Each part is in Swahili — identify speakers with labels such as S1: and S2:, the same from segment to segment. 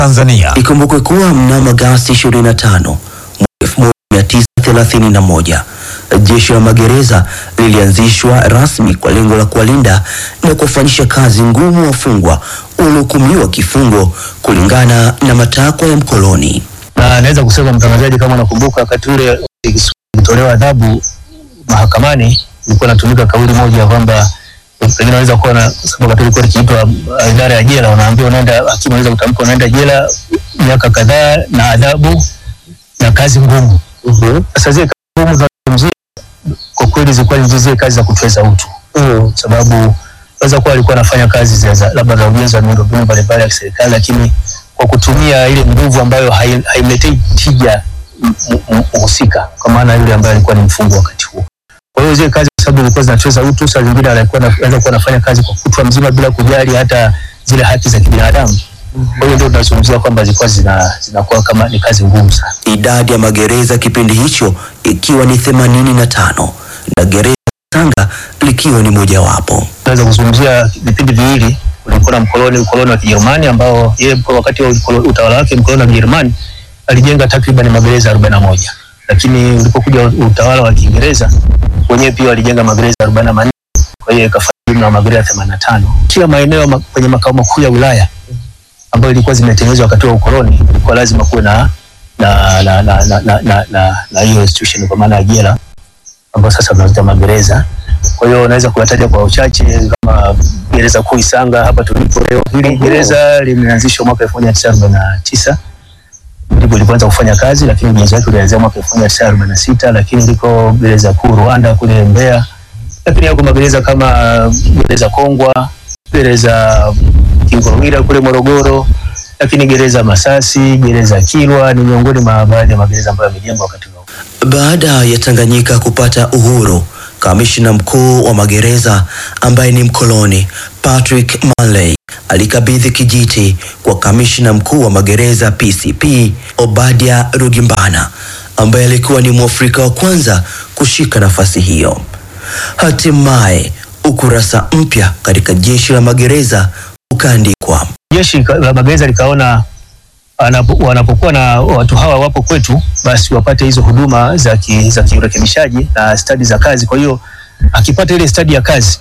S1: Tanzania.
S2: Ikumbukwe kuwa mnamo Agosti 25 mwaka 1931 jeshi la magereza lilianzishwa rasmi kwa lengo la kuwalinda na kuwafanyisha kazi ngumu wafungwa waliohukumiwa kifungo kulingana na matakwa ya mkoloni.
S3: na naweza kusema mtangazaji, kama unakumbuka, wakati ule ikitolewa adhabu mahakamani ilikuwa inatumika kauli moja ya kwamba pengine unaweza kuwa na sababu wakati ilikuwa ikiitwa uh, idara ya jela, unaambiwa unaenda, hakimu anaweza kutamka unaenda jela miaka kadhaa na adhabu na kazi ngumu. Sasa zile kazi ngumu tunazungumzia kwa kweli zilikuwa ni zile kazi za kutweza utu, sababu waweza kuwa alikuwa anafanya kazi za za- labda za ujenzi wa miundombinu mbalimbali ya kiserikali, lakini kwa kutumia ile nguvu ambayo hai- haimletei tija m- m- mhusika, kwa maana yule ambaye alikuwa ni mfungwa wakati huo. Kwa hiyo zile kazi kwa sababu zilikuwa zinacheza utu, saa zingine alikuwa ana- anaweza kuwa anafanya kazi kwa kutwa mzima bila kujali hata zile haki za kibinadamu. Kwa hiyo ndio tunazungumzia kwamba zilikuwa zina zinakuwa kama ni kazi ngumu sana.
S2: Idadi ya magereza kipindi hicho ikiwa ni 85 na gereza Tanga likiwa ni mojawapo.
S3: tunaweza kuzungumzia vipindi viwili. Kulikuwa na mkoloni ukoloni wa Kijerumani ambao yeye kwa wakati wa ukolo- utawala wake mkoloni wa Kijerumani alijenga takriban magereza 41, lakini ulipokuja utawala wa Kiingereza wenyewe pia walijenga magereza 44, kwa hiyo ikafanya jumla ya magereza 85 kila maeneo ma, kwenye makao makuu ya wilaya ambayo ilikuwa zimetengenezwa wakati wa ukoloni, ilikuwa lazima kuwe na na na na na na, na, na, na hiyo institution kwa maana ya jela ambayo sasa tunaita magereza. Kwa hiyo unaweza kuyataja kwa uchache kama gereza kuu Isanga hapa tulipo leo. Hili gereza limeanzishwa mwaka 1949 ndipo lilipoanza kufanya kazi, lakini ujenzi wake ulianzia mwaka 1946, lakini liko gereza kuu Rwanda kule Mbeya, lakini yako magereza kama gereza Kongwa, gereza Kingorwira kule Morogoro, lakini gereza Masasi, gereza Kilwa ni miongoni mwa baadhi ya magereza ambayo yamejengwa wakati huo.
S2: Baada ya Tanganyika kupata uhuru, kamishna mkuu wa magereza ambaye ni mkoloni Patrick Manley alikabidhi kijiti kwa kamishna mkuu wa magereza PCP Obadia Rugimbana ambaye alikuwa ni Mwafrika wa kwanza kushika nafasi hiyo. Hatimaye ukurasa mpya katika jeshi la magereza ukaandikwa.
S3: jeshi ka- la magereza likaona anapo- wanapokuwa na watu hawa wapo kwetu, basi wapate hizo huduma za ki, za kiurekebishaji na stadi za kazi. Kwa hiyo akipata ile stadi ya kazi,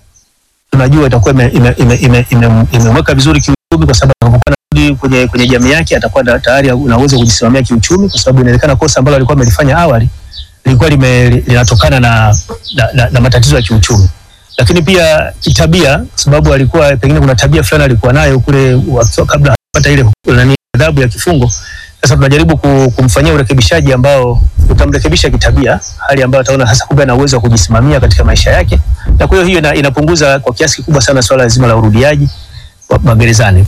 S3: tunajua itakuwa imemweka ime, ime, ime, ime, imemweka vizuri kiuchumi, kwa sababu anapokuwa anarudi kwenye, kwenye jamii yake atakuwa na- tayari una uwezo wa kujisimamia kiuchumi, kwa sababu inawezekana kosa ambalo alikuwa amelifanya awali lilikuwa lime, linatokana na, na, na, na matatizo ya kiuchumi lakini pia kitabia, kwa sababu alikuwa pengine kuna tabia fulani alikuwa nayo kule wakiwa- kabla hajapata ile nani adhabu ya kifungo. Sasa tunajaribu ku- kumfanyia urekebishaji ambao utamrekebisha kitabia, hali ambayo ataona sasa kumbe ana uwezo wa kujisimamia katika maisha yake, na kwa hiyo hiyo ina, inapunguza kwa kiasi kikubwa sana swala zima la urudiaji wa magerezani.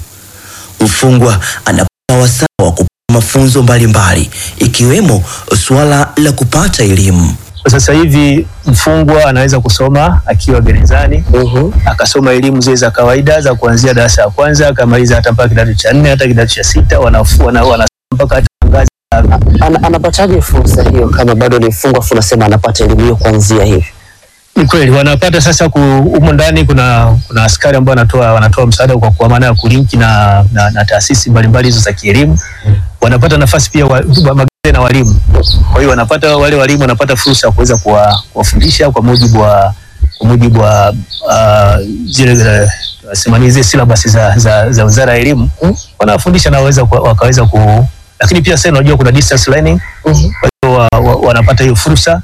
S2: Mfungwa anapata wasaa wa kupata mafunzo mbalimbali ikiwemo suala la kupata elimu.
S3: Kwa sasa hivi mfungwa anaweza kusoma akiwa gerezani akasoma elimu zile za kawaida za kuanzia darasa la kwanza akamaliza hata mpaka kidato cha nne hata kidato cha sita wanafu- wana- wanasoma mpaka hata ngazi
S4: Ana, anapataje fursa hiyo kama bado ni mfungwa afu unasema anapata elimu hiyo kuanzia hivi?
S3: Ni kweli wanapata sasa ku, humo ndani kuna kuna askari ambao wanatoa wanatoa msaada kwa kwa maana ya kulinki na, na, na taasisi mbalimbali hizo za kielimu. Wanapata nafasi pia wa, wa, magazeti na walimu. Kwa hiyo wanapata wale walimu wanapata fursa ya kuweza kuwa- kuwafundisha kwa mujibu wa kwa mujibu wa uh, zile uh, simani zile syllabus za, za, za Wizara ya Elimu wanawafundisha na waweza ku- wakaweza ku lakini pia sasa unajua kuna distance learning kwa hiyo wa, wa, wanapata hiyo fursa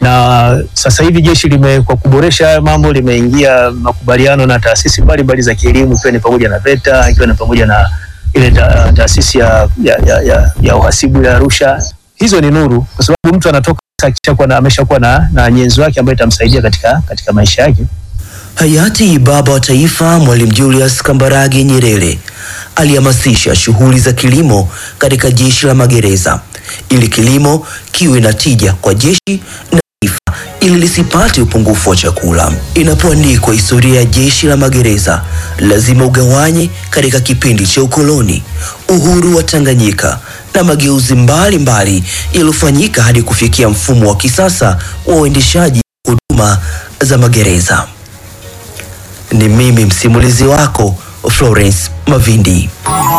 S3: na sasa hivi jeshi lime kwa kuboresha haya mambo limeingia makubaliano na taasisi mbalimbali za kielimu ikiwa ni pamoja na VETA ikiwa ni pamoja na ile ta, taasisi ya, ya, ya, ya, ya uhasibu ya Arusha. Hizo ni nuru, kwa sababu mtu anatoka akishakuwa na ameshakuwa na, na nyenzo yake ambayo itamsaidia katika, katika maisha yake.
S2: Hayati baba wa taifa Mwalimu Julius Kambarage Nyerere alihamasisha shughuli za kilimo katika jeshi la magereza ili kilimo kiwe na tija kwa jeshi na taifa ili lisipate upungufu wa chakula. Inapoandikwa historia ya jeshi la magereza, lazima ugawanye katika kipindi cha ukoloni, uhuru wa Tanganyika na mageuzi mbalimbali yaliyofanyika hadi kufikia mfumo wa kisasa wa uendeshaji huduma za magereza. Ni mimi msimulizi wako Florence Mavindi.